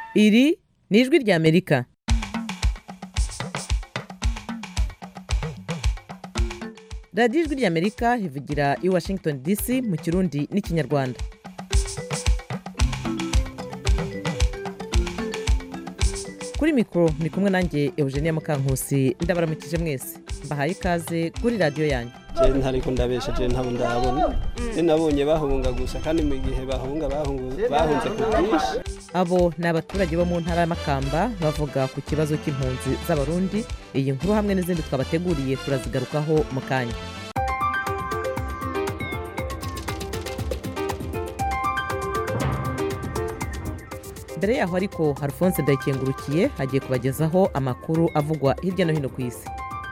iri ni ijwi ry'amerika radiyo ijwi ry'amerika ivugira i washington dc mu kirundi n'ikinyarwanda kuri mikoro ni kumwe nanjye eugenia mukankusi ndabaramukije mwese mbahaye ikaze kuri radiyo yanyu je ntariko ndabesha je ntabo ndabona je nabonye bahunga gusa kandi mu gihe bahunga bahungu- bahunze ku bwinshi abo ni abaturage bo mu ntara y'amakamba bavuga ku kibazo cy'impunzi z'abarundi iyi nkuru hamwe n'izindi twabateguriye turazigarukaho mu kanya mbere yaho ariko alphonse ndayikengurukiye agiye kubagezaho amakuru avugwa hirya no hino ku isi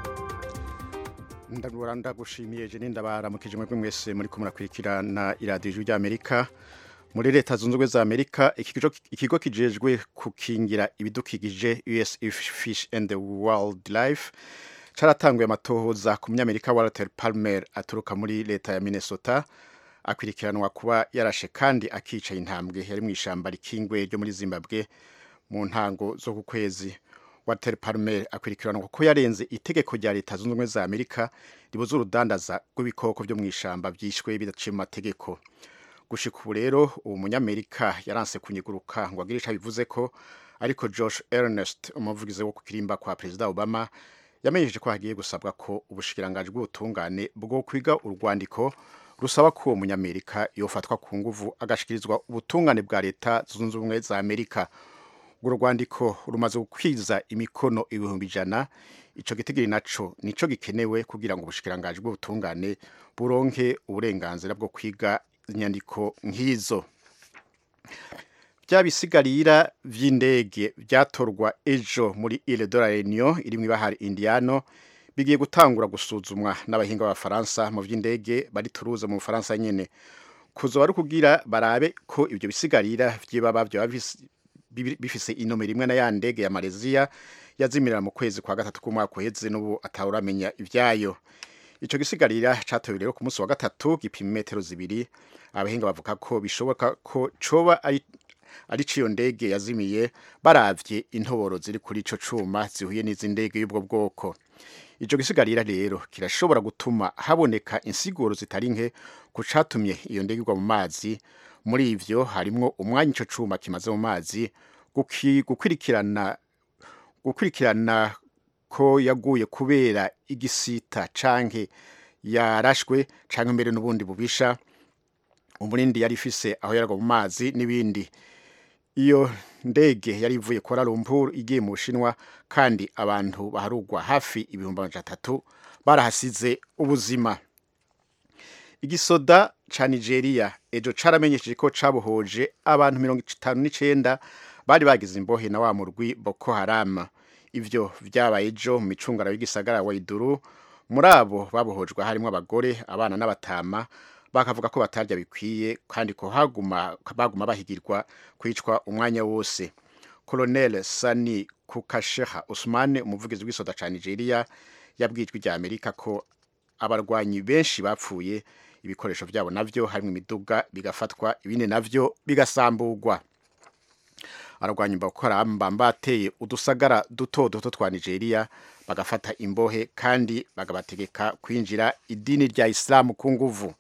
ndabura ndagushimiye je nindabaramukije mwebwe mwese muri ko murakurikirana iradiyo ijwi ry'amerika muri leta zunze ubumwe za amerika ikigo ikigo kijejwe kukingira ibidukikije us fish and the wildlife caratanguye amatohoza ku munyamerika walter palmer aturuka muri leta ya minnesota akwirikiranwa kuba yarashe kandi akica intambwe yari mu ishamba rikingwe ryo muri zimbabwe mu ntango zo ku kwezi walter palmer akwirikiranwa kuko yarenze itegeko rya leta zunze ubumwe za amerika ribuza urudandaza rw'ibikoko byo mu ishamba byishwe bidaciye mu mategeko gushika ubu rero uwo munyamerika yaranse kunyiguruka ngo agire ico abivuze ko ariko josh ernest umuvugizi wo ku kirimba kwa perezida obama yamenyesheje ko hagiye gusabwa ko ubushikiranganji bw'ubutungane bwo kwiga urwandiko rusaba ko uwo munyamerika yofatwa ku nguvu agashikirizwa ubutungane bwa leta zunze ubumwe za amerika urwo rwandiko rumaze gukwiza imikono ibihumbi ijana ico gitigiri naco nico gikenewe kugira ngo ubushikiranganji bw'ubutungane buronke uburenganzira bwo kwiga inyandiko nk'izo bya bisigarira vy'indege vyatorwa ejo muri Ile de la Réunion iri mw'ibahari Indiano bigiye gutangura gusuzumwa n'abahinga b'abafaransa mu vy'indege bari Toulouse mu Bufaransa nyene kuzoba ari kugira barabe ko ivyo bisigarira vy'ibaba vyoba bifise- bibi- bifise inomero imwe na ya ndege ya Malaysia yazimirira mu kwezi kwa gatatu k'umwaka uheze n'ubu atawuramenya ivyayo ico gisigarira catowe rero ku munsi wa gatatu gipima metero zibiri abahinga bavuga ko bishoboka ko coba ari ari ciyo ndege yazimiye baravye intoboro ziri kuri ico cuma zihuye n'izi ndege y'ubwo bwoko ico gisigarira rero kirashobora gutuma haboneka insiguro zitari nke ku catumye iyo ndege igwa mu mazi muri ivyo harimwo umwanya ico cuma kimaze mu mazi guki- gukwirikirana gukurikirana ko yaguye kubera igisita canke yarashwe canke mbere n'ubundi bubisha umurindi yari ifise aho yaragwa mu mazi n'ibindi iyo ndege yari ivuye Kuala Lumpur igiye mu Bushinwa kandi abantu baharugwa hafi ibihumbi amajana atatu barahasize ubuzima igisoda ca Nigeria ejo caramenyesheje ko cabohoje abantu mirongo itanu n'icenda bari bagize imbohe na wa murwi Boko Haram ivyo vyabaye ejo mu micungara y'igisagara wa Iduru muri abo babohojwe harimwo abagore abana n'abatama bakavuga ko batarya bikwiye kandi ko haguma baguma bahigirwa kwicwa umwanya wose Colonel Sani Kukasheha Usman umuvugizi w'isoda ca Nigeria yabwijwe rya Amerika ko abarwanyi benshi bapfuye ibikoresho vyabo navyo harimwo imiduga bigafatwa ibindi navyo bigasamburwa ararwanya Boko Haram bateye udusagara duto duto twa Nigeria bagafata imbohe kandi bagabategeka kwinjira idini rya Islam ku nguvu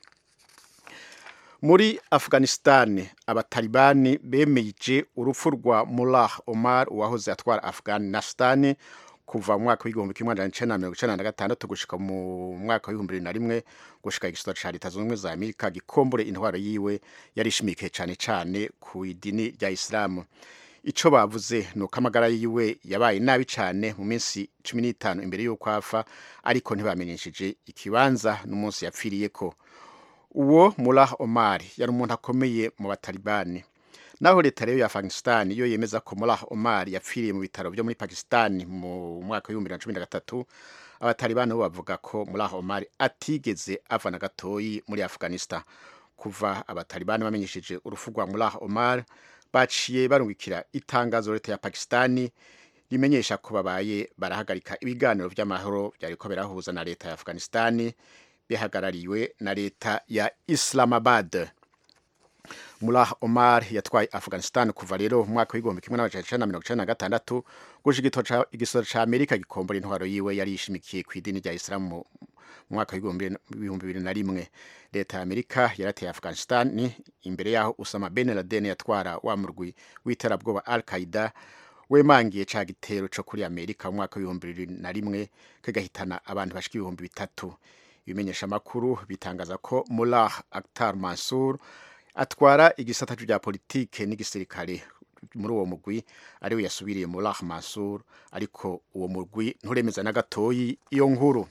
muri Afghanistan abatalibani bemeje urupfu rwa Mullah Omar uwahoze atwara Afghanistan kuva mu mwaka w'igihumbi kimwe amajana icenda na mirongo icenda na gatandatu gushika mu mwaka w'ibihumbi bibiri na rimwe gushika igisoro ca leta zunze ubumwe za amerika gikombore intwaro yiwe yari ishimikiye cane cane ku idini rya isilamu ico bavuze ni uko amagara yiwe yabaye nabi cane mu minsi cumi n'itanu imbere y'uko apfa ariko ntibamenyesheje ikibanza n'umunsi yapfiriyeko uwo Mullah Omar yari umuntu akomeye mu batalibani naho leta rero ya Afghanistan yo yemeza ko Mullah Omar yapfiriye mu bitaro byo muri Pakistan mu mwaka w'ibihumbi bibiri na cumi na gatatu abatalibani bo bavuga ko Mullah Omar atigeze ava na gatoyi muri Afghanistan kuva abatalibani bamenyesheje urupfu rwa Mullah Omar baciye barungikira itangazo leta ya Pakistani rimenyesha ko babaye barahagarika ibiganiro vy'amahoro vyariko birahuza na leta ya Afghanistan bihagarariwe na leta ya Islamabad Mullah Omar yatwaye Afghanistan kuva rero mu mwaka w'igihumbi kimwe n'amajana icenda na mirongo icenda na gatandatu gushika igisoro ca Amerika gikombora intwaro yiwe yari yishimikiye ku idini rya Islam mu mwaka w'ibihumbi bibiri na rimwe leta ya Amerika yarateye Afghanistan imbere yaho Osama bin Laden yatwara wa murwi w'iterabwoba Al-Qaeda wemangiye ca gitero co kuri Amerika mu mwaka w'ibihumbi bibiri na rimwe kagahitana abantu bashika ibihumbi bitatu ibimenyesha makuru bitangaza ko Mullah Akhtar Mansour atwara igisata rya politike n'igisirikare muri uwo mugwi ariwe yasubiriye Mullah Mansour ariko uwo mugwi nturemeza na gatoyi iyo nkuru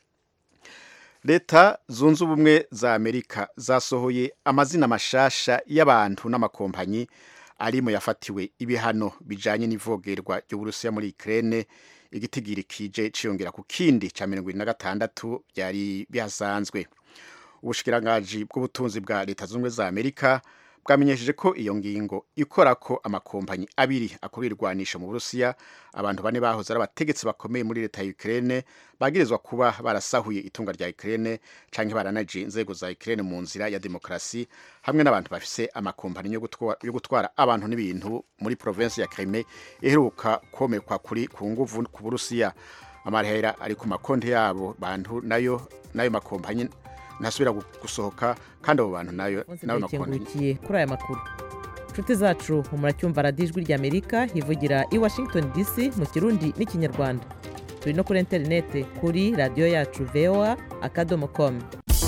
leta zunze ubumwe za amerika zasohoye amazina mashasha y'abantu n'amakompanyi ari mu yafatiwe ibihano bijanye n'ivogerwa ry'uburusiya muri Ukraine igitigiri kije ciyongera ku kindi ca mirongo na gatandatu byari bihasanzwe ubushikirangaji bw'ubutunzi bwa leta zunze ubumwe za amerika bwamenyesheje ko iyo ngingo ikora ko amakompanyi abiri akora irwanisha mu burusiya abantu bane bahoze ari abategetsi bakomeye muri leta ya Ukraine bagirizwa kuba barasahuye itunga rya Ukraine canke baranaje inzego za Ukraine mu nzira ya demokrasi hamwe n'abantu bafise amakompanyi yo gutwara, yo gutwara abantu n'ibintu muri province ya Crimea iheruka komekwa kuri ku nguvu ku burusiya amarehera ari ku makonti yabo bantu nayo nayo makompanyi ntasubira gusohoka kandi abo bantu nayo nayo makonti kuri aya makuru inshuti zacu muracyumva radiyo ijwi ry'amerika hivugira i washington dc mu kirundi n'ikinyarwanda turi no kuri interineti kuri radiyo yacu voa akadomo komu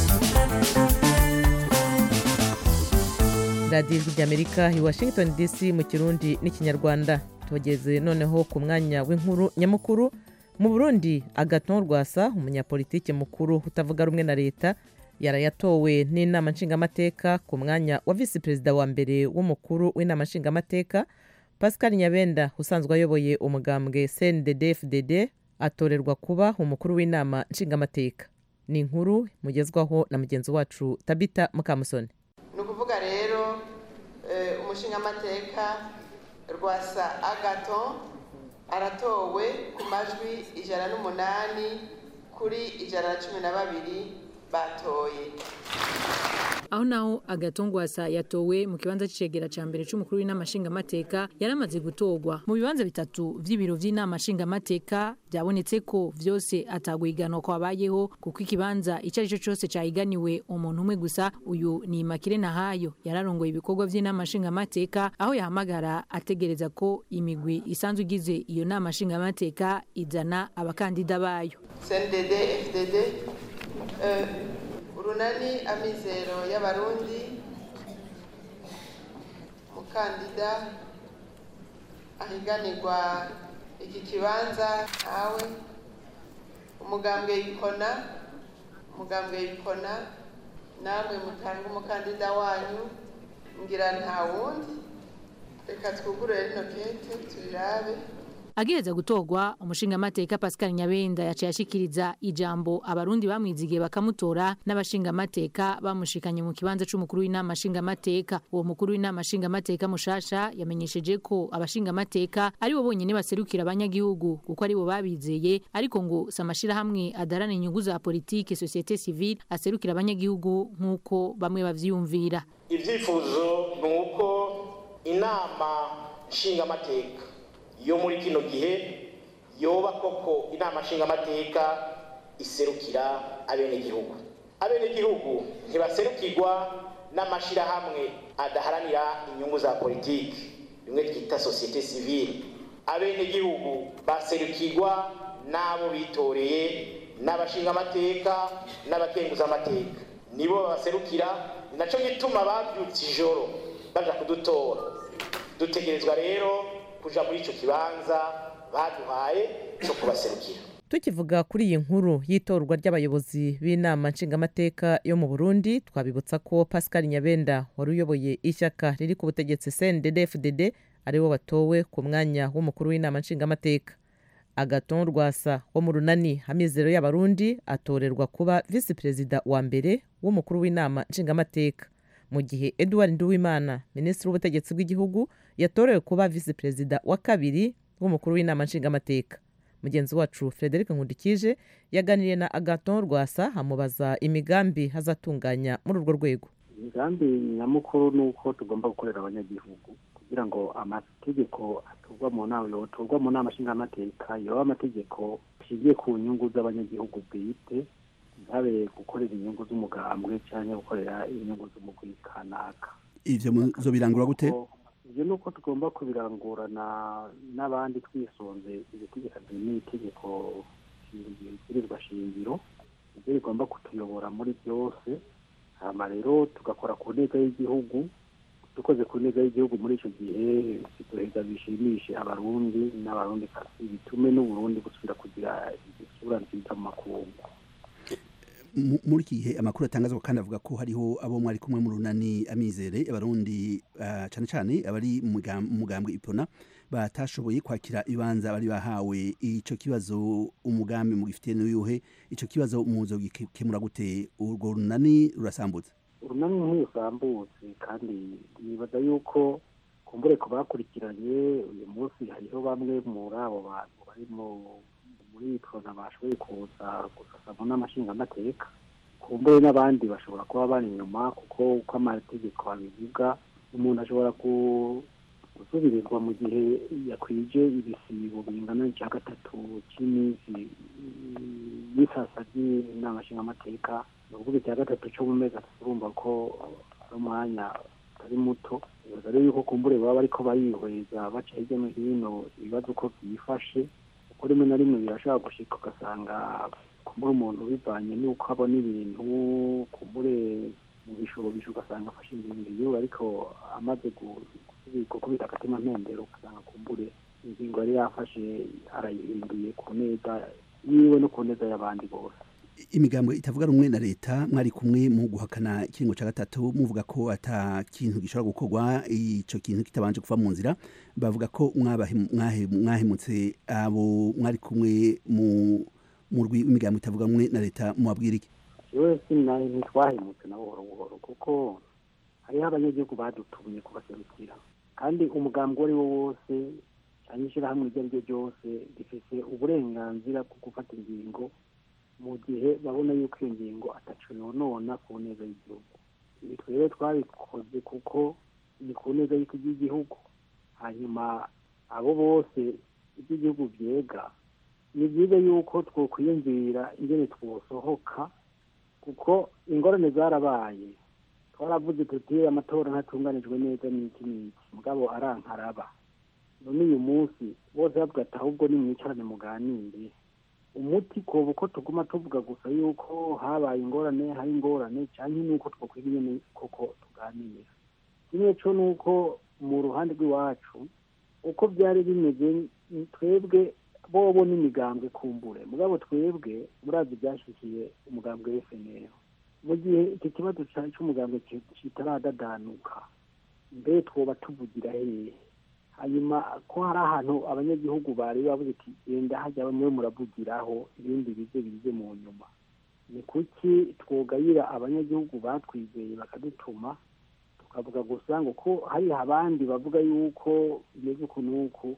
radiyo ijwi ry'amerika i washington dc mu kirundi n'ikinyarwanda tugeze noneho ku mwanya w'inkuru nyamukuru mu burundi agaton rwasa umunyapolitiki mukuru utavuga rumwe na leta yarayatowe n'inama nshingamateka ku mwanya wa visi perezida wa mbere w'umukuru w'inama nshingamateka pascal nyabenda usanzwe ayoboye umugambwe cndd fdd atorerwa kuba umukuru w'inama nshingamateka ni inkuru mugezwaho na mugenzi wacu tabita mukamusoni ni ukuvuga rero umushingamateka rwasa agaton aratowe ku majwi ijana n'umunani kuri ijana na cumi na babiri batoye aho naho agatongwasa yatowe mu kibanza c'icegera ca mbere c'umukuru w'inama nshingamateka yaramaze gutorwa mu bibanza bitatu vy'ibiro vy'inama nshingamateka byabonetse ko vyose atagwiganwa kwabayeho kuko ikibanza ico arico cose cahiganiwe umuntu umwe gusa uyu ni Makire Nahayo yararongoye ibikorwa vy'inama nshingamateka aho yahamagara ategereza ko imigwi isanzwe igize iyo nama nshingamateka izana abakandida bayo CNDD FDD urunani amizero y'abarundi umukandida ahiganirwa iki kibanza ntawe umugambwe yikona umugambwe yikona namwe mutanga umukandida wanyu ngira nta wundi reka twugurure rino kete tubirabe agiheza gutorwa umushingamateka Pascal Nyabenda yaciye ashikiriza ijambo abarundi bamwizigiye bakamutora n'abashingamateka bamushikanye mu kibanza c'umukuru w'inama nshingamateka uwo mukuru w'inama nshingamateka mushasha yamenyesheje ko abashingamateka ari bo bonyene baserukira abanyagihugu kuko ari bo babizeye ariko ngo samashira hamwe adarana inyungu za politike societe civile aserukira abanyagihugu nk'uko bamwe bavyiyumvira ivyifuzo ni uko inama nshingamateka yo muri kino gihe yoba koko inama nshingamateka iserukira abenegihugu abenegihugu ntibaserukirwa n'amashirahamwe adaharanira inyungu za politiki bimwe twita sosiyete sivile abenegihugu baserukirwa n'abo bitoreye n'abashingamateka n'abakenguzamateka nibo babaserukira ni naco gituma bavyutse ijoro baja kudutora dutegerezwa rero kuja muri ico kibanza baduhaye cyo kubaserukira tukivuga kuri iyi nkuru y'itorwa ry'abayobozi b'inama nshingamateka yo mu burundi twabibutsa ko pascal nyabenda wari uyoboye ishyaka riri ku butegetsi cndd fdd ariwe watowe ku mwanya w'umukuru w'inama nshingamateka agaton rwasa wo mu runani amizero y'abarundi atorerwa kuba visi perezida wa mbere w'umukuru w'inama nshingamateka mu gihe edouard nduwimana minisitiri w'ubutegetsi bw'igihugu yatorewe kuba visi perezida wa kabiri w'umukuru w'inama nshingamateka mugenzi wacu frederic nkundikije yaganiriye na agaton rwasa amubaza imigambi hazatunganya muri urwo rwego imigambi nyamukuru ni uko tugomba gukorera abanyagihugu kugira ngo amategeko aturwa mu nama yoturwa mu nama nshingamateka yoba amategeko ashingiye ku nyungu z'abanyagihugu bwite ntabe gukorera inyungu z'umugambwe cyangwa gukorera inyungu z'umugwi kanaka ivyo muzobirangura gute ibyo ni uko tugomba kubirangurana n'abandi twisunze ibitegekanye n'itegeko ibwirizwa shingiro ibyo bigomba kutuyobora muri byose hama rero tugakora ku ntego y'igihugu dukoze ku ntego y'igihugu muri icyo gihe duheza bishimishe abarundi n'abarundi kasi bitume n'uburundi gusubira kugira isura nziza mu makungu Mu- muri iki gihe amakuru atangazwa kandi avuga ko hariho abo mwari kumwe mu runani amizere abarundi ah, cane cane abari mu mugam- mu mugambwe ipona batashoboye kwakira ibibanza bari bahawe ico kibazo umugambi mugifitiye n'uyuhe ico kibazo muzogikemura gute urwo runani rurasambutse urunani ntirusambutse kandi nibaza yuko kumbure ku bakurikiranye uyu munsi hariho bamwe muri abo bantu bari mu muri prona bashoboye kuza gusasa mu n'amashingamateka kumbure n'abandi bashobora kuba bari inyuma kuko uko amategeko abivuga umuntu ashobora ku- gusubirizwa mu gihe yakwije ibisibo bingana n'icya gatatu cy'iminsi mm, y'isasa ry'inama nshingamateka ni ukuvuga icya gatatu cyo mu mezi atatu urumva ko ari umwanya utari muto bibaza rero yuko kumbure baba bariko barihweza baca hirya no hino ibibazo uko byifashe kuko rimwe na rimwe birashobora gushika ugasanga kumbure umuntu bivanye n'uko abona ibintu kumbure mu bishobisho ugasanga afashe ingingo yiwe ariko amaze gu- gusubi- gukubita agatima mpembero ugasanga kumbure ingingo yari yafashe arayihinduye ku neza yiwe no ku neza y'abandi bose imigambo itavuga rumwe na leta mwari kumwe mu guhakana ikiringo ca gatatu muvuga ko ata kintu gishobora gukorwa ico kintu kitabanje kuva mu nzira bavuga ko mwabahe- mwahe- mwahemutse abo mwari kumwe mu murwi w'imigambo itavuga rumwe na leta mubabwira iki yewe sinaye ntitwahemutse na buhoro buhoro kuko hariho abanyagihugu badutumye kubaserukira kandi umugambi uwo ari wo wose cyangwa ishyirahamwe iryo ari ryo ryose rifite uburenganzira bwo gufata ingingo mu gihe babona yuko iyo ngingo ataco yonona ku neza y'igihugu ibi twebwe twabikoze kuko ni ku neza y'igihugu hanyuma abo bose iby'igihugu byega ni byiza yuko twokwiyumvira ingene twosohoka kuko ingorane zarabaye twaravuze tuti amatora ntatunganijwe neza n'iki n'iki mugabo arankaraba none uyu munsi bose bavuga ati ahubwo nimwicarane muganire umuti koba uko tuguma tuvuga gusa yuko habaye ingorane hari ingorane cyangwa nuko twokwiga nyene koko tuganira kimwe co nuko mu ruhande rw'iwacu uko byari bimeze twebwe bobo n'imigambwe kumbure mugabo twebwe murazi byashyikiye umugambwe w'FNL mu gihe iki kibazo cy'umugambwe kitaradadanuka mbe twoba tuvugira hehe hanyuma ko hari ahantu abanyagihugu bari bavuze ati genda hajya bamwe muravugiraho ibindi bize bize mu nyuma ni kuki twogayira abanyagihugu batwizeye bakadutuma tukavuga gusa ngo ko hari abandi bavuga yuko bimeze uku n'uku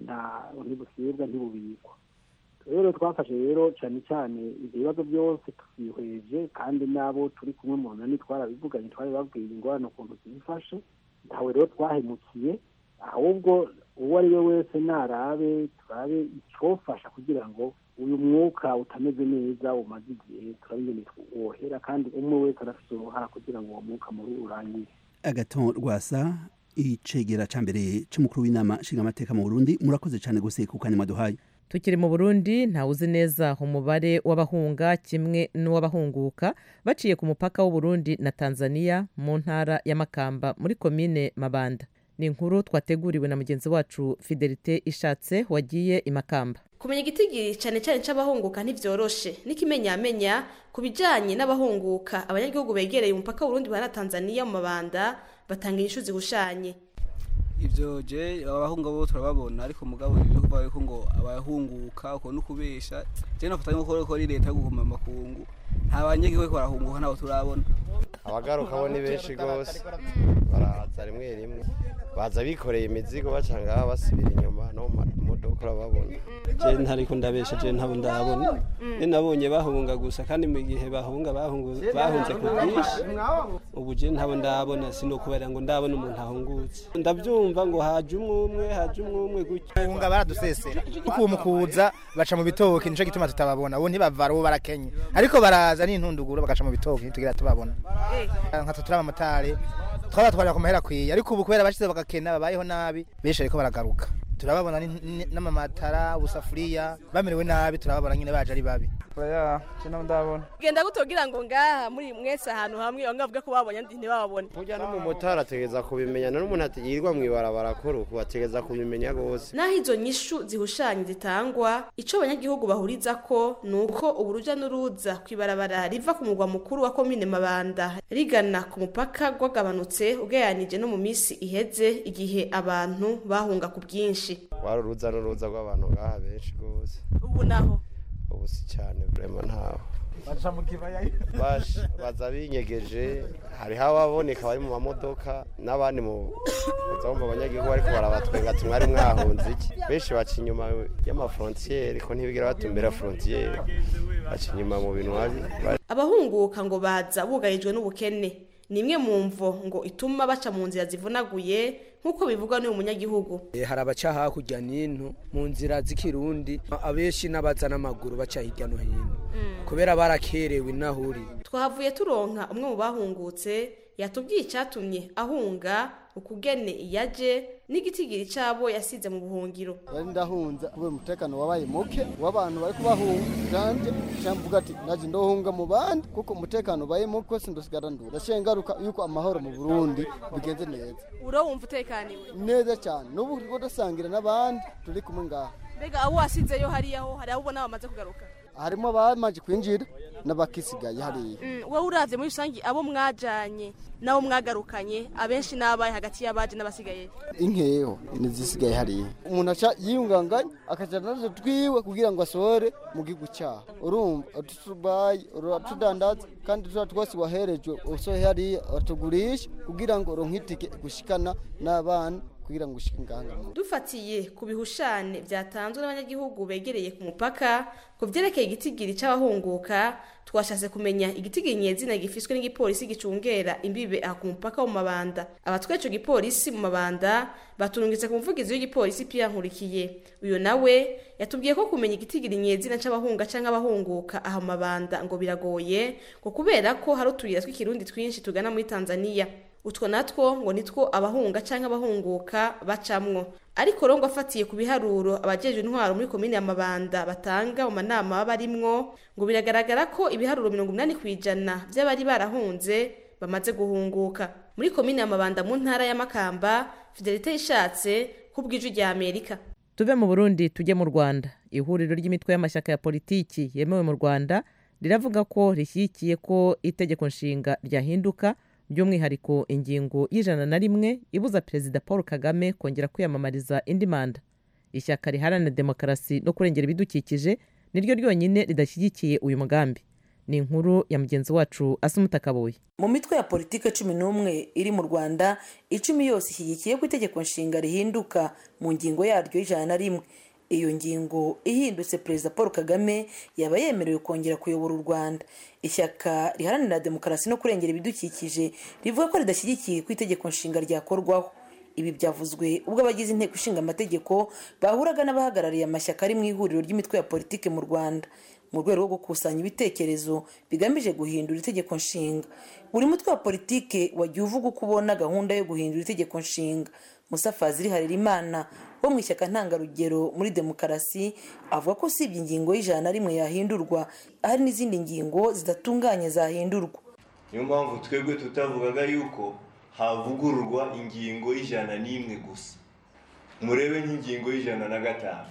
ntibusibwa ntibubikwa rero twafashe rero cyane cyane ibyo bibazo byose tubihweje kandi n'abo turi kumwe mu nani twarabivuganye twari babwiye ingorane ukuntu zifashe ntawe rero twahemukiye ahubwo uwo ari we wese narabe turabe icyofasha kugira ngo uyu mwuka utameze neza umaze igihe turabingene wohera kandi umwe wese arafite uruhara kugira ngo uwo mwuka muri urangire agaton rwasa icegera ca mbere c'umukuru w'inama nshingamateka mu burundi murakoze cane gose ku kanya mwaduhaye tukiri mu burundi ntawuzi neza umubare w'abahunga kimwe n'uw'abahunguka baciye ku mupaka w'uburundi na tanzania mu ntara ya makamba muri komine mabanda ni inkuru twateguriwe na mugenzi wacu fidelite ishatse wagiye i makamba kumenya igitigiri cyane cyane cy'abahunguka ntibyoroshe n'ikimenyamenya ku bijyanye n'abahunguka abanyagihugu begereye umupaka w'urundi na tanzania mu mabanda batanga inyishu zihushanye ibyo je abahunga bo turababona ariko mugabo ibyo kuvuga yuko ngo abahunguka uko no kubesha je nafata nko ko ari leta yo guhuma makungu nta banyagihugu ko barahunguka nabo turabona abagaruka bo ni benshi gose baraza rimwe rimwe baza bikoreye imizigo baca ngaha basubira inyuma no mu modoka urababona je ntariko ndabesha je ntabo ndabona ne nabonye bahunga gusa kandi mu gihe bahunga bahungu bahunze ku bwinshi ubu je ntabo ndabona sinokubera ngo ndabona umuntu ahungutse ndavyumva ngo haje umwe umwe haje umwe umwe gutyo bahunga baradusesera kuko mu kuza baca mu bitoke nico gituma tutababona ubu ntibavara ubu barakenye ariko baraza n'intunduguro bagaca mu bitoke ntitugira tubabona nka twe turi abamotari twabatwarira ku mahera akwiye ariko ubu kubera bashize bagakena babayeho nabi benshi ariko baragaruka turababona ni- ni- n'amamatara ubusafuriya bamerewe nabi turababona nyine baje ari babi oya cyo ndabona genda gutogira ngo ngaha muri mwese ahantu hamwe bamwe bavuga ko babonye andi ntibabone burya n'umumotari ategereza kubimenya n'umuntu atigirwa mu ibarabara kuru ubu ategereza kubimenya rwose naho izo nyishu zihushanya zitangwa ico abanyagihugu bahuriza ko ni uko uburuja n'uruza kw'ibarabara riva ku mugwa mukuru wa komine mabanda rigana ku mupaka rwagabanutse ugereranije no mu minsi iheze igihe abantu bahunga ku bwinshi wari uruza n'uruza rw'abantu ngaha benshi rwose ubu naho ubu si cyane vrema ntaho baca mu kibaya Bash- baza binyegeje hariho ababoneka bari mu mamodoka n'abandi mu uza mu banyagihugu bariko barabatwenga ati mwari mwahunze iki benshi baca inyuma y'amafrontiyeri ko ntibigera batumbera frontiyeri baca inyuma mu bintu habi abahunguka ngo baza bugarijwe n'ubukene ni imwe mu mvo ngo ituma baca mu nzira zivunaguye nk'uko bivugwa n'uyu munyagihugu Eh, hari abaca hakurya n'ino mu nzira z'ikirundi abenshi n'abaza n'amaguru baca hirya no hino kubera barakerewe inahuri twahavuye turonka umwe mu bahungutse yatubwiye icyatumye ahunga ukugene iyaje n'igitigiri cyabo yasize mu buhungiro yari ndahunza kubera umutekano wabaye muke w'abantu bari kubahunga janje cyamvuga ati naje ndohunga mu bandi kuko umutekano ubaye muke sindosigara ndura ndashiye ngaruka yuko amahoro mu Burundi bigenze neza uro wumva utekaniwe neza cyane n'ubu turiko dusangira n'abandi turi kumwe ngaha mbega abo wasizeyo hariyaho hari abo ubona bamaze kugaruka harimo abamaze kwinjira n'abakisigaye hariya Mm, wowe uravye muri rusange abo mwajanye nabo mwagarukanye abenshi n'abaye hagati y'abaje n'abasigaye inkeho nizisigaye hariya umuntu aca yiyunganganya akajana nazo twiwe kugira ngo asohore mu gihugu cyaho urumva utubaye uratudandaza kandi tuba twose waherejwe usohe hariya batugurisha kugira ngo uronke itike gushikana n'abana kugira ngo ushike ngaha dufatiye ku bihushane byatanzwe n'abanyagihugu begereye ku mupaka ku byerekeye igitigiri cy'abahunguka twashatse kumenya igitigiri nyezina gifiswe n'igipolisi gicungera imbibe aha ku mupaka wo mu mabanda abatwaye ico gipolisi mu mabanda baturungitse ku muvugizi w'igipolisi Pierre Nkurikiye uyu nawe yatubwiye ko kumenya igitigiri nyezina c'abahunga canke abahunguka aha mu mabanda ngo biragoye ngo kubera ko hari utuyira tw'ikirundi twinshi tugana muri Tanzania utwo natwo ngo nitwo abahunga canke abahunguka bacamwo ariko rongo afatiye ku biharuro abajejwe intwaro muri komine ya Mabanda batanga mu manama baba barimwo ngo biragaragara ko ibiharuro mirongo inani kw'ijana vy'abari barahunze bamaze guhunguka muri komine ya Mabanda mu ntara ya Makamba Fidelite yishatse kubw'ijwi rya Amerika tuve mu burundi tujye mu rwanda ihuriro ry'imitwe y'amashyaka ya politiki yemewe mu rwanda riravuga ko rishyigikiye ko itegeko nshinga ryahinduka by'umwihariko ingingo y'ijana na rimwe ibuza perezida paul kagame kongera kwiyamamariza indi manda ishyaka riharanira demokarasi no kurengera ibidukikije niryo ryonyine ridashyigikiye uyu mugambi ni inkuru ya mugenzi wacu asumuta kabuye mu mitwe ya politiki cumi n'umwe iri mu rwanda icumi yose ishyigikiye ko itegeko nshinga rihinduka mu ngingo yaryo y'ijana na rimwe iyo ngingo ihindutse perezida paul kagame yaba yemerewe kongera kuyobora u rwanda ishyaka riharanira demokarasi no kurengera ibidukikije rivuga ko ridashyigikiye ko itegeko nshinga ryakorwaho ibi byavuzwe ubwo abagize inteko ishinga amategeko bahuraga n'abahagarariye amashyaka ari mu ihuriro ry'imitwe ya politiki mu rwanda mu rwego rwo gukusanya ibitekerezo bigamije guhindura itegeko nshinga buri mutwe wa politiki wagiye uvuga uko ubona gahunda yo guhindura itegeko nshinga musa fazili harerimana wo mu ishyaka ntangarugero muri demokarasi avuga ko usibye ingingo y'ijana na rimwe yahindurwa hari n'izindi ngingo zidatunganye zahindurwa niyo mpamvu twebwe tutavugaga yuko havugururwa ingingo y'ijana n'imwe gusa murebe nk'ingingo y'ijana na gatanu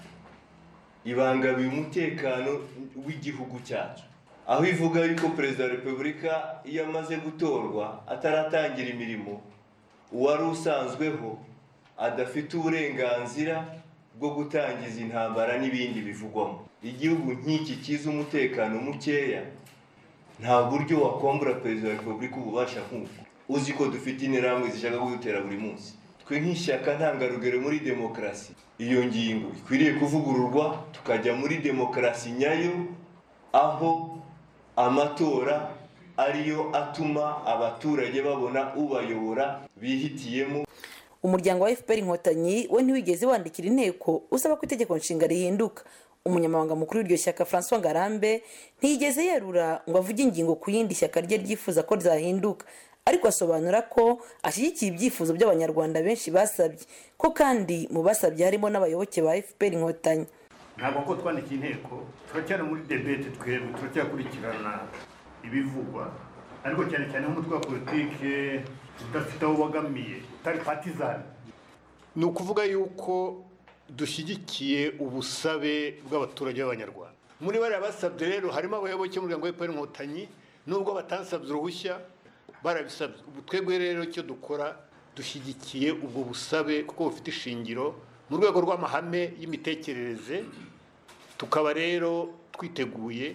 ibangamiye umutekano w'igihugu cyacu aho ivuga yuko perezida wa repubulika iyo amaze gutorwa ataratangira imirimo uwari usanzweho adafite uburenganzira bwo gutangiza intambara n'ibindi bivugwamo igihugu nk'iki kiza umutekano mukeya nta buryo wakombura perezida wa repubulika ububasha nk'uko uzi ko dufite interahamwe zishaka kudutera buri munsi twe nk'ishyaka ntangarugero muri demokarasi iyo ngingo ikwiriye kuvugururwa tukajya muri demokarasi nyayo aho amatora ariyo atuma abaturage babona ubayobora bihitiyemo umuryango wa fpr inkotanyi we ntiwigeze wandikira inteko usaba ko itegeko nshinga rihinduka umunyamabanga mukuru w'iryo shyaka francois ngarambe ntiyigeze yerura ngo avuge ingingo ku yindi shyaka rye ryifuza ko ryahinduka ariko asobanura ko ashyigikiye ibyifuzo by'abanyarwanda benshi basabye ko kandi mu basabye harimo n'abayoboke ba fpr inkotanyi ntabwo ko twandikiye inteko turacyari muri debete twebwe turacyakurikirana ibivugwa ariko cyane cyane nk'umutwe wa politike udafite aho ubogamiye utari patizani ni ukuvuga yuko dushyigikiye ubusabe bw'abaturage b'abanyarwanda muri bariya basabye rero harimo abayoboke b'umuryango w'epfo inkotanyi nubwo batansabye uruhushya barabisabye ubu twebwe rero icyo dukora dushyigikiye ubwo busabe kuko bufite ishingiro mu rwego rw'amahame y'imitekerereze tukaba rero twiteguye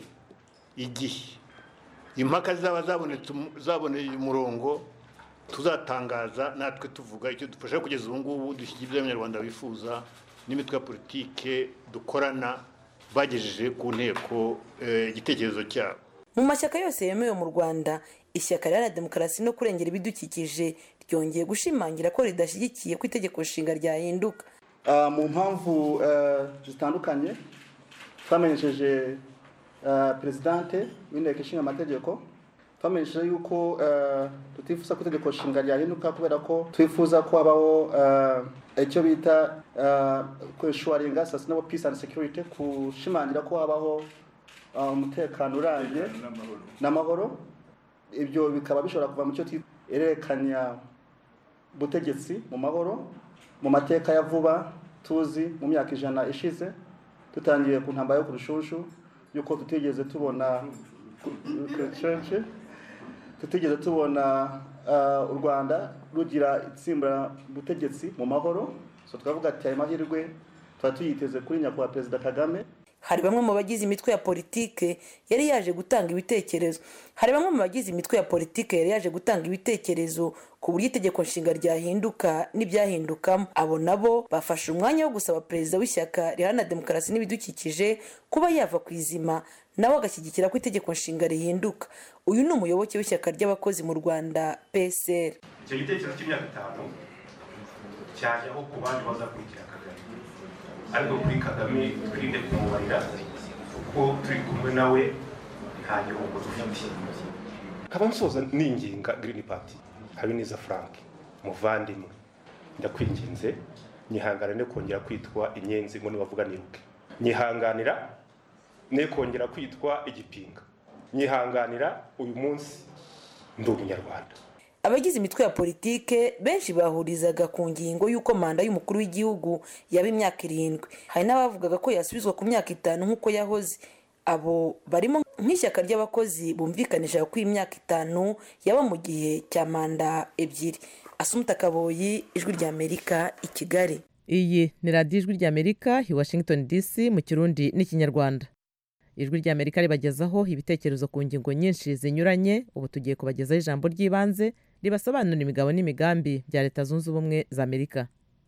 igihe impaka zaba zabonetse zaboneye umurongo tuzatangaza natwe tuvuga icyo dufasha kugeza ubu ngubu dushyigikiye ibyo abanyarwanda bifuza n'imitwe ya politike dukorana bagejeje ku nteko igitekerezo cyabo mu mashyaka yose yemewe mu rwanda ishyaka riharanira demokarasi no kurengera ibidukikije ryongeye gushimangira ko ridashyigikiye ko itegeko nshinga ryahinduka mu mpamvu zitandukanye twamenyesheje perezidante w'inteko ishinga amategeko twamenyesheje yuko tutifuza ko itegeko nshinga ryahinduka kubera ko twifuza ko habaho icyo bita kwishuwaringa sustainable peace and security kushimangira ko habaho umutekano urambye n'amahoro ibyo bikaba bishobora kuva mu cyo erekanya butegetsi mu mahoro mu mateka ya vuba tuzi mu myaka ijana ishize dutangiye ku ntambara yo ku rushushu yuko tutigeze tubona tutigeze tubona u rwanda rugira itsimbura butegetsi mu mahoro so twavuga ati ayo mahirwe tuba tuyiteze kuri nyakubahwa perezida kagame hari bamwe mu bagize imitwe ya politike yari yaje gutanga ibitekerezo hari bamwe mu bagize imitwe ya politike yari yaje gutanga ibitekerezo ku buryo itegeko nshinga ryahinduka n'ibyahindukamo abo nabo bafashe umwanya wo gusaba perezida w'ishyaka riharanira demokarasi n'ibidukikije kuba yava ku izima nawe agashyigikira ko itegeko nshinga rihinduka uyu ni umuyoboke w'ishyaka ry'abakozi mu rwanda psr icyo gitekerezo cy'imyaka itanu cyajyaho ku bandi bazakurikira kagame ariko kuri kagame twirinde kumubarira kuko turi kumwe nawe nta gihombo dufite nkaba nsoza ninginga girini pati habineza frank muvandimwe ndakwinginze nyihangane no kongera kwitwa inyenzi ngo nibavuga niruke nyihanganira ne kongera kwitwa igipinga nyihanganira uyu munsi ndi umunyarwanda abagize imitwe ya politike benshi bahurizaga ku ngingo y'uko manda y'umukuru w'igihugu yaba imyaka irindwi hari n'abavugaga ko yasubizwa ku myaka itanu nk'uko yahoze abo barimo nk'ishyaka ry'abakozi bumvikanisha ko imyaka itanu yaba mu gihe cya manda ebyiri asumuta kaboyi ijwi ry'amerika i kigali iyi ni radiyo ijwi ry'amerika i washington dc mu kirundi n'ikinyarwanda ijwi ry'amerika ribagezaho ibitekerezo ku ngingo nyinshi zinyuranye ubu tugiye kubagezaho ijambo ry'ibanze ribasobanurira imigabo n'imigambi bya leta zunze ubumwe za amerika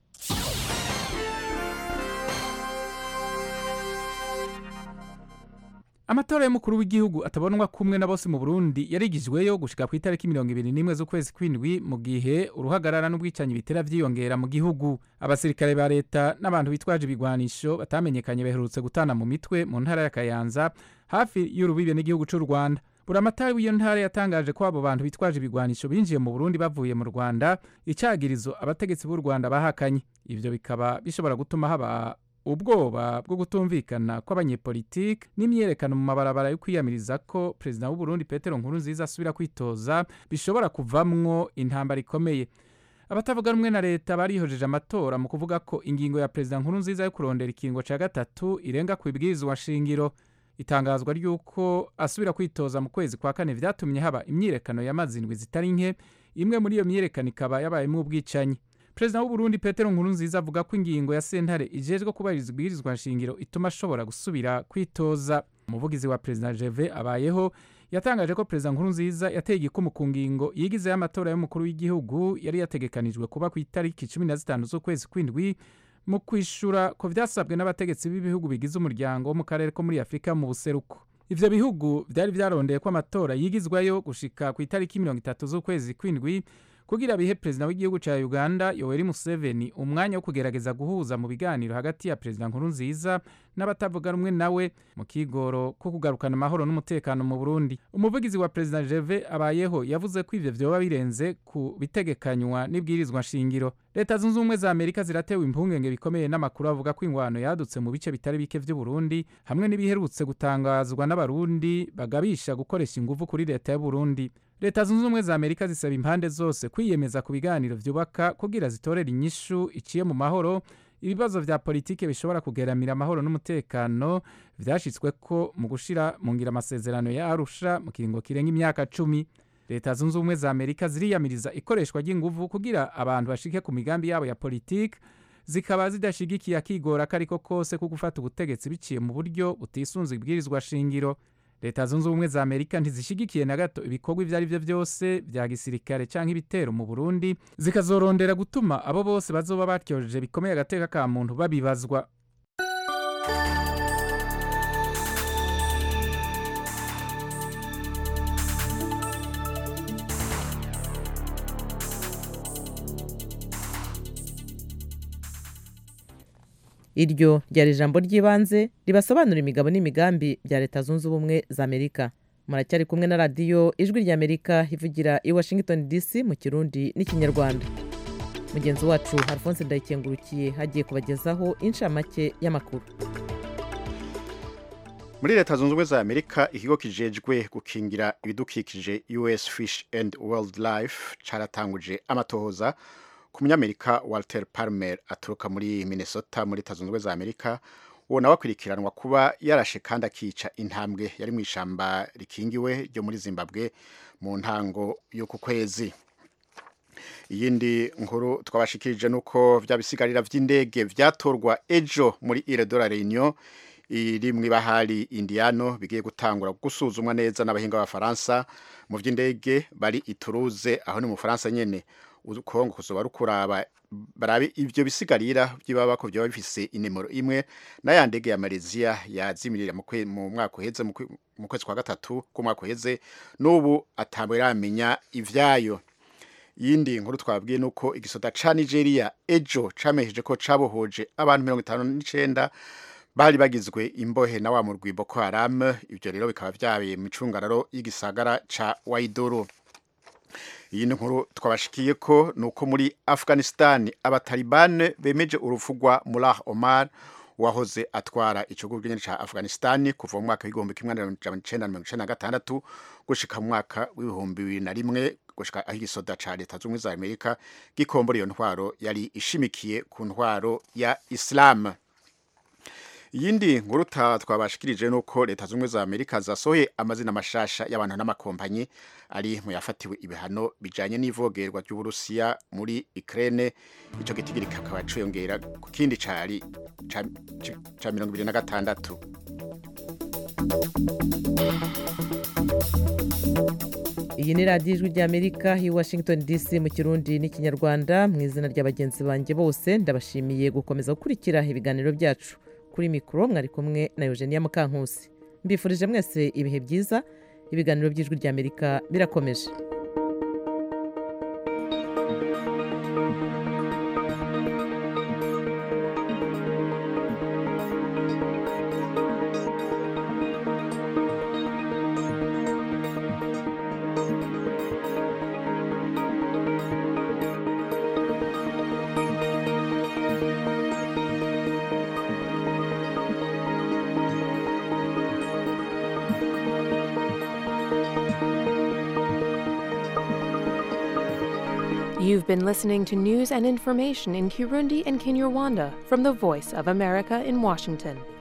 amatora y'umukuru w'igihugu atabonwa kumwe na bose mu burundi yarigijweyo gushika ku itariki mirongo ibiri n'imwe z'ukwezi kw'indwi mu gihe uruhagarara n'ubwicanyi bitera vyiyongera mu gihugu abasirikare ba leta n'abantu bitwaje ibigwanisho batamenyekanye baherutse gutana mu mitwe mu ntara ya kayanza hafi y'urubibe n'igihugu c'u rwanda buramatari w'iyo ntara yatangaje ko abo bantu bitwaje ibigwanisho binjiye mu burundi bavuye mu rwanda icagirizo abategetsi b'u rwanda bahakanye ivyo bikaba bishobora gutuma haba ubwoba bwo kutumvikana kw'abanyepolitike n'imyerekano mu mabarabara yo kwiyamiriza ko perezida w'uburundi petero nkurunziza asubira kwitoza bishobora kuvamwo intambara ikomeye abatavuga rumwe na leta barihojeje amatora mu kuvuga ko ingingo ya perezida nkurunziza yo kurondera ikingo cya gatatu irenga ku ibwirizwa shingiro itangazwa ry'uko asubira kwitoza mu kwezi kwa kane vyatumye haba imyirekano y'amazindwi zitari nke imwe muri iyo myirekano ikaba yabayemo ubwicanyi perezida w'uburundi petero nkurunziza avuga ko ingingo ya sentare ijejwe kubahiriza ibwirizwa nshingiro ituma ashobora gusubira kwitoza umuvugizi wa perezida jeve abayeho yatangaje ko perezida nkurunziza yateye igikumu ku ngingo yigizeho amatora y'umukuru w'igihugu yari yategekanijwe kuba ku itariki cumi na zitanu z'ukwezi kw'indwi mu kwishura ko vyasabwe n'abategetsi b'ibihugu bigize umuryango wo mu karere ko muri afurika mu buseruko ivyo bihugu vyari vyarondeye ko amatora yigizwayo gushika ku itariki mirongo itatu z'ukwezi kw'indwi kugira bihe perezida w'igihugu ca uganda yoweri museveni umwanya wo kugerageza guhuza mu biganiro hagati ya perezida nkurunziza n'abatavuga rumwe nawe mu kigoro ko kugarukana amahoro n'umutekano mu burundi umuvugizi wa perezida jeve abayeho yavuze ko ivyo vyoba birenze ku bitegekanywa n'ibwirizwa nshingiro leta zunze ubumwe za amerika ziratewe impungenge bikomeye n'amakuru avuga ko ingwano yadutse mu bice bitari bike vy'uburundi hamwe n'ibiherutse gutangazwa n'abarundi bagabisha gukoresha inguvu kuri leta y'uburundi leta zunze ubumwe za amerika zisaba impande zose kwiyemeza ku biganiro vyubaka kugira zitorera inyishu iciye mu mahoro ibibazo vya politike bishobora kugeramira amahoro n'umutekano vyashitsweko mu gushira mu ngira amasezerano ya arusha mu kiringo kirenga imyaka cumi leta zunze ubumwe za amerika ziriyamiriza ikoreshwa ry'inguvu kugira abantu bashike ku migambi yabo ya politike zikaba zidashigikiye akigora ko ariko kose ko gufata ubutegetsi biciye mu buryo butisunze ibwirizwa shingiro leta zunze ubumwe za amerika ntizishigikiye na gato ibikorwa ibyo ari byo byose bya gisirikare cyangwa ibitero mu burundi zikazorondera gutuma abo bose bazoba batyojeje bikomeye agateka ka muntu babibazwa iryo ryari ijambo ry'ibanze ribasobanura imigabo n'imigambi bya leta zunze ubumwe za amerika muracyari kumwe na radiyo ijwi ry'amerika ivugira i washington dc mu kirundi n'ikinyarwanda mugenzi wacu alphonse ndayikengurukiye hagiye kubagezaho inshamake y'amakuru muri leta zunze ubumwe za amerika ikigo kijejwe gukingira ibidukikije us fish and wildlife caratanguje amatohoza ku munyamerika walter palmer aturuka muri minnesota muri leta zunze ubumwe za amerika uwo nawe akurikiranwa kuba yarashe kandi akica intambwe yari mu ishamba rikingiwe ryo muri zimbabwe mu ntango y'uku kwezi iyindi nkuru twabashikirije nuko vya bisigarira vy'indege vyatorwa ejo muri ile de la reunion iri mu ibahari indiano bigiye gutangura gusuzumwa neza n'abahinga b'abafaransa mu vy'indege bari ituruze aho ni mu faransa nyene ukongo kuzoba rukuraba barabe ivyo bisigarira by'ibaba ko byoba bifise inimero imwe n'aya ndege ya Malaysia yazimirira mu mwaka uheze mu kwezi kwa gatatu ku mwaka uheze n'ubu atambwe ramenya ivyayo yindi nkuru twabwiye nuko igisoda ca Nigeria ejo camesheje ko cabohoje abantu mirongo itanu n'icenda bari bagizwe imbohe na wa murwi Boko Haram ivyo rero bikaba vyabaye mu icungararo y'igisagara ca Waidoro iyi nkuru twabashikiye ko nuko muri Afghanistan abatalibane bemeje urufugwa Mullah Omar wahoze atwara ikigo cy'inyenyeri ca Afghanistan kuva mu mwaka w'igihumbi kimwe n'amajana icenda na mirongo icenda na gatandatu gushika mu mwaka w'ibihumbi bibiri na rimwe gushika aho igisoda ca leta z'ubumwe za Amerika gikombora iyo ntwaro yari ishimikiye ku ntwaro ya Islam iyindi nkuru twabashikirije nuko leta z'ubumwe za amerika zasohoye amazina mashasha y'abantu n'amakompanyi ari mu yafatiwe ibihano bijanye n'ivogerwa ry'uburusiya muri ukraine ico gitigiri kakaba ciyongera ku kindi cari ca mirongo ibiri na gatandatu iyi ni radiyo ijwi ry'amerika i washington dc mu kirundi n'ikinyarwanda mu izina rya bagenzi banjye bose ndabashimiye gukomeza gukurikira ibiganiro byacu kuri mikoro mwari kumwe na eugenia mukankusi mbifurije mwese ibihe byiza ibiganiro by'ijwi ry'amerika birakomeje You've been listening to news and information in Kirundi and Kinyarwanda from the Voice of America in Washington.